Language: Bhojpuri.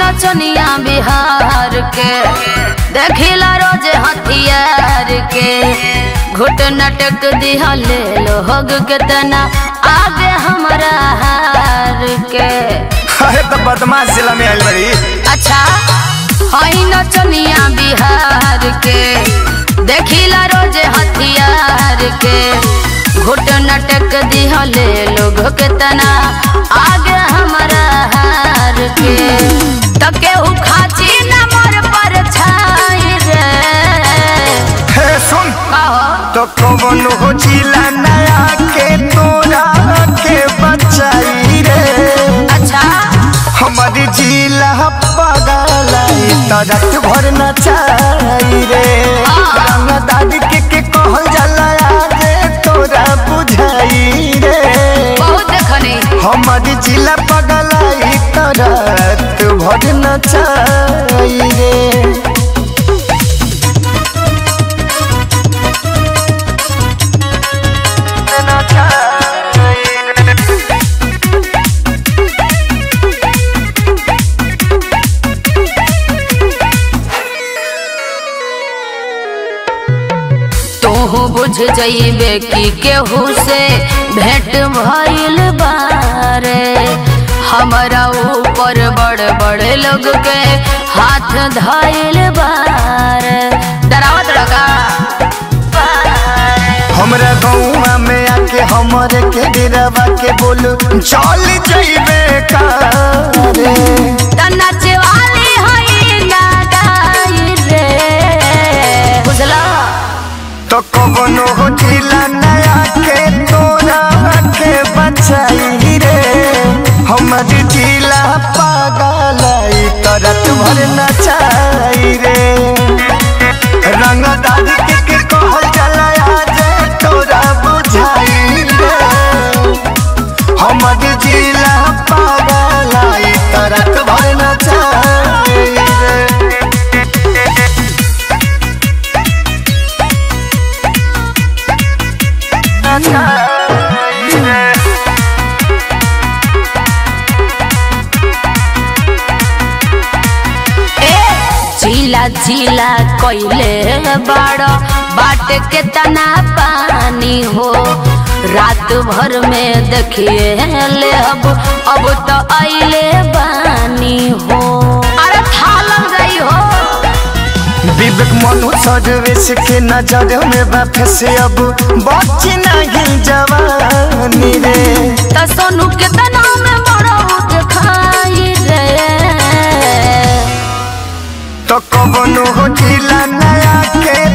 नचनिया बिहार के देखिला रोज हथियार के घुट नटक दिहले लोग केतना आगे हमरा हार के अरे तो बदमाश जिला में आइल बड़ी अच्छा हई नचनिया बिहार के देखिला रोज हथियार के घुट नटक दिहले लोग केतना आगे हमरा हार के त केहू खाची न मोर पर छाई रे हे सुन कहो तो कौन हो जिला नया के तोरा के बचाई रे अच्छा हमारी जिला पगलाई तो रात भर नचाई रे रंग दादी के के कहल जाला आगे तोरा बुझाई रे बहुत देखनी हमारी जिला पगलाई तो रात भर नचाई रे तोहू बुझ जइबे कि केहू से भेंट भइल बारे हमरा ऊपर बड़ बड़े लोग के हाथ धइल बारे डरावत लगा हमरा गौवा में आके हमरे के डेरावा के बोलू चल जइबे कारे नाचे वाली हई ना गाई रे बुझला तो कवनो हो जिला नया के तोरा के बचाई रे हमर जिला पागलाई तरत भर नचाई रे रंग दादी के के कहल चला आज तोरा बुझाई रे हमर जिला पागलाई तरत भर नचाई रे झीला झीला कोइले बाड़ो बाट के तना पानी हो रात भर में देखिए ले अब अब तो आइले बानी हो अरे था लग गई हो विवेक मनु सर्वेश के नजर में बाफे से अब बची नहीं जवानी रे त सोनू के तना में बड़ो दिखाई रे तो कबनो हो जिला नया के